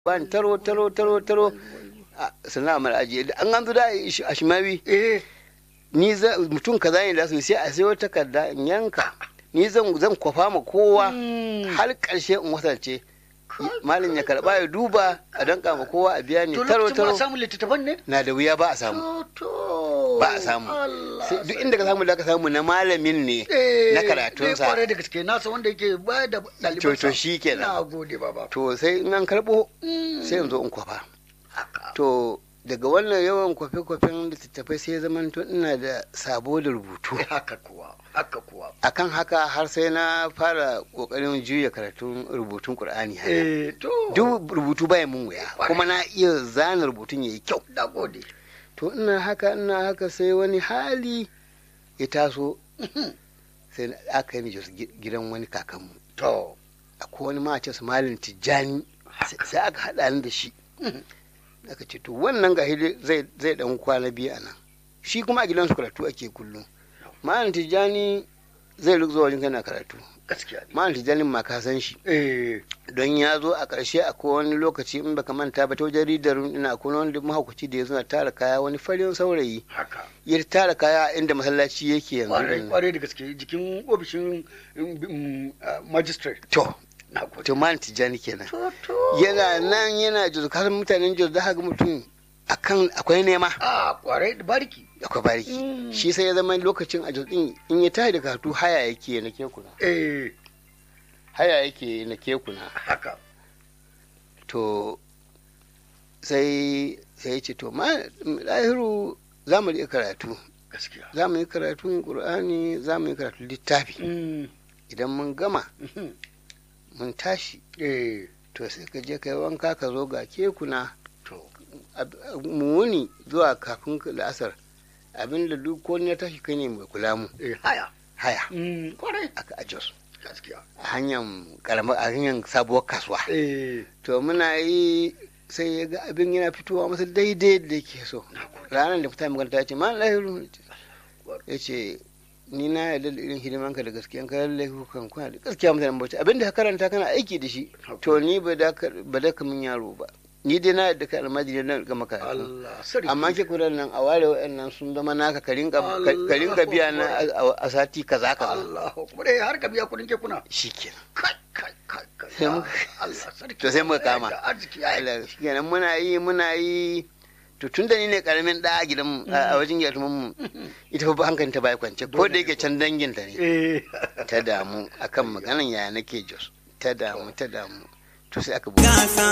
ban taro taro taro taro sannan amara ajiye an an zo da a shimawi eh ni za mutum kaza ne da su sai a sayo takarda in yanka ni zan zan kwafa ma kowa har karshe in wasance malin ya karba ya duba a danka ma kowa a biya ni to taro lokacin ba a taro samu littattafan ne na da wuya ba a samu to to ba a samu Allah Sai duk inda ka samu da ka samu na malamin ne Eh, na eh, karatunsa kwarai da gaske nasa wanda yake ba da to ɗalibansa to shi kenan na gode baba to sai in an karbo Mm. sai in zo in kwafa haka to daga wannan yawan kwafe-kwafen littattafai sai zaman to ina da sabo da rubutu haka kuwa haka kuwa akan haka har sai na fara kokarin juya karatun rubutun qur'ani haka eh to duk rubutu baya mun wuya kuma na iya zana rubutun yayi kyau na gode to ina haka ina haka sai wani hali ya taso sai na- aka yi ni Jos gi- gidan wani kakanmu to akwai wani ma ce su malin tijjani sai- sai aka haɗa ni da shi aka ce to wannan ga zai zai dan kwana biyu a nan shi kuma a gidansu karatu ake kullum malin tijjani zai zuwa wajen kana karatu gaskiya ne malin tijjani ma ka san shi eh don ya zo a ƙarshe a wani lokaci in baka manta ba ta wajen ridar ina akwai wani mahaukaci da ya zo na tara kaya wani farin saurayi haka ya tara kaya inda masallaci yake yanzu kwarai din. kwarai da gaske jikin ofishin mm, mm, ah, magistrate to na gode to malin tijjani kenan to to yana nan yana jos kasar mutanen jos da haka mutum akan akwai nema a kwarai da bariki akwai bariki Mm. shi sai ya zama lokacin a jos din in ya tashi da karatu haya yake na kekuna eh haya yake na kekuna haka to sai sai ya ce to ma lahiru za mu yi karatu gaskiya za mu yi karatun qur'ani za mu yi karatun littafi Mm, idan mun gama mhm. mun tashi eh to sai ka je kai wanka ka zo ga kekuna to ab- mu wuni zuwa kafin la'asar abinda duk ko ya tashi kai ne mai kula mu eh haya haya Mm, kwarai aka a jos gaskiya a hanyar karamar a hanyar sabuwar kasuwa eh to muna yi sai ya ga abin yana fitowa masa daidai da yake so ranar da fita makaranta ya ce ma lahiru ya ce ni na yarda da irin hidimanka da gaskiyan ka lallai kukan kuna da gaskiya mutanen bauchi abin da ka karanta kana aiki da shi to ni ba da ka ba da ka min yaro ba ni dai na yarda ka almajiri na ga maka Allah sarki amma ke kudan nan a ware wa'annan sun zama naka ka rinka ka rinka biya na a- a sati kaza kaza Allah kuma dai har ka biya kudin kekuna shikenan kai kai kai kai Sai muka- Allah sarki to sai muka kama. Da arziki ya yi Allah shikenan muna yi muna yi to tun da ni ne karamin da a gidan mu a wajen yatuman mu ita fa hankalin ta bai kwance ko da yake can dangin ta ne eh ta damu akan maganan yaya nake jos ta damu ta damu to sai aka buɗe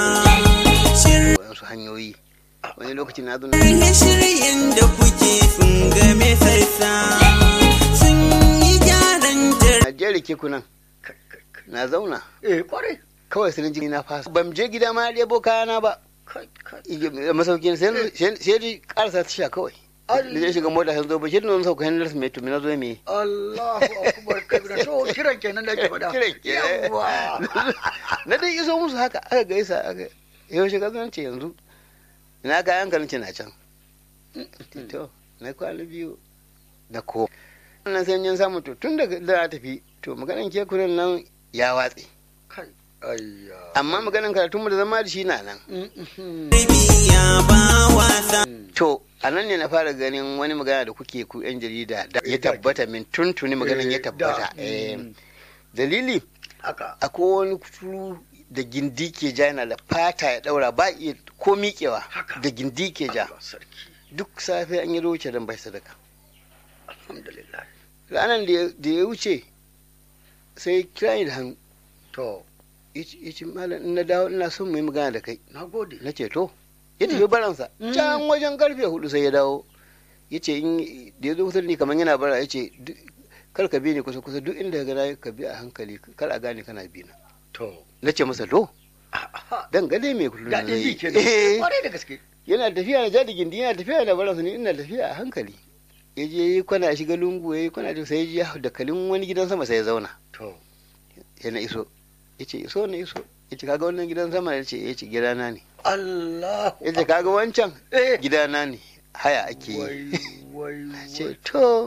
wasu hanyoyi wani lokaci na zo na Shirye-shiryen da kuke sun game sassa sun yi gyaran jar na jere kekunan kai kai kai na zauna eh kwarai kawai sai na jini na fasa ban je gida ma ya ɗebo kayana ba kai kai a masaukin sai sai dai karasa ta sha kawai da zai shiga mota sai zo ba shi nan sauka hannun mai tumi na zo me Allahu akbar kabira to kiran kenan da ke faɗa Kiran kenan. yawa na dai iso musu haka aka gaisa aka yau shiga zan ce yanzu ina kayan ka nace na can to na kwana biyu da ko wannan sai yin samu to tun daga da na tafi to maganan kekunan nan ya watse kai ayya amma maganan karatunmu da zama da shi na nan biya ba wasa. to a nan ne na fara ganin wani magana da kuke ku yan jarida da ya tabbata min tuntuni maganan ya tabbata Eh, dalili haka akwai wani kuturu da gindi ke ja yana da fata ya daura ba iya ko miƙewa Haka. da gindi ke ja Allah sarki duk safe an yi roce don bai sadaka alhamdulillah ranar da ya- da ya wuce sai kira ni da hannu to ya ce malam in na dawo ina son mu yi magana da kai na gode na ce to ya tafi baransa Mm. can wajen karfe hudu sai ya dawo ya ce in da ya zo kusa da ni kamar yana bara ya ce "Duk- kar ka bi ni kusa kusa duk inda ka gana ka bi a hankali kar a gane kana bi na to na ce masa to aha dan gade mai kullum daɗin zai ji yi." kenan Eh, kwarai da gaske yana tafiya na jadi gindi yana tafiya na baransa ni ina tafiya a hankali ya je yi kwana shiga lungu ya yi kwana sai ya ji da kalin wani gidan sama sai ya zauna to ya na iso ya ce iso na iso ya ce kaga wannan gidan sama ya ce ya ce gidana ne Allah ya ce kaga wancan eh gidana ne haya ake yi wai wai ce wai to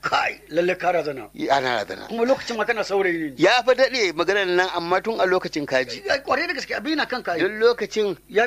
kai lalle ka razana ana razana kuma lokacin ma kana saurayi ne ya fa daɗe maganar nan amma tun a lokacin kaji Ya kware da gaske abin na kanka don lokacin ya